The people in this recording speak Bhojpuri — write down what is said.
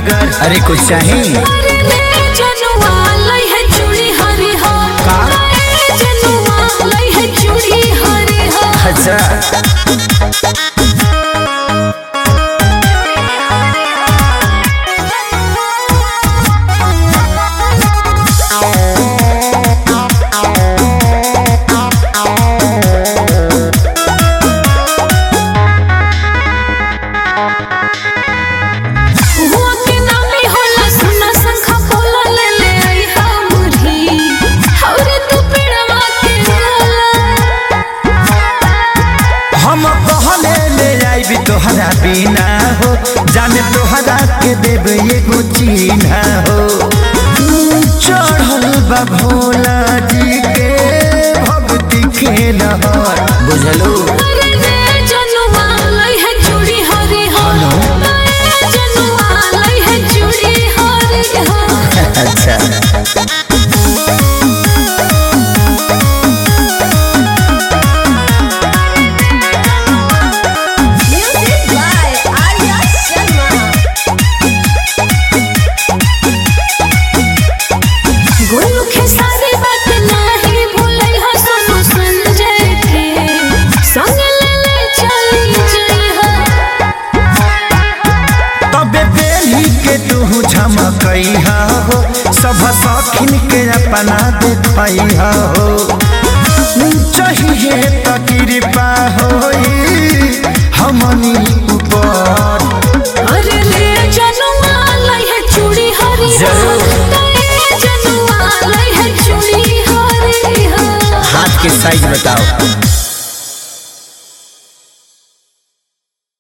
नगर अरे कुछ चाही अरे रे जनुआ लई है चूड़ी हरी हो का? अरे जनुआ लई है चूड़ी हरी हो अच्छा हुआ के नामे होला सुना संखा बोला ले ले आई हा मुरही और तू पिड़वा के होला हम कहले ले आईबी तोहरा बिना हो जाने तोहरा के देव एगो चिन्हा हो चढ़ल बा भोला जी के भक्ति के लहर बुझलू अरे रे जनुआ लई है चूड़ी हरी हो अरे जनुआ लई है चूड़ी हरी हो अच्छा Music by Arya Sharma. Golu Khesari बात नाही भूलै हा सोनू संजय के संग ले ले चली जई हा तबे बेली के तू झमकैहा हो सब सखिन के अपना देखैहा हो चाहिए त कृपा होई हमनी ऊपर अरे ले जनुआ लई है चूड़ी हरी हो जरूर। ए जनुआ लई है चूड़ी हरी हो हाथ के साइज बता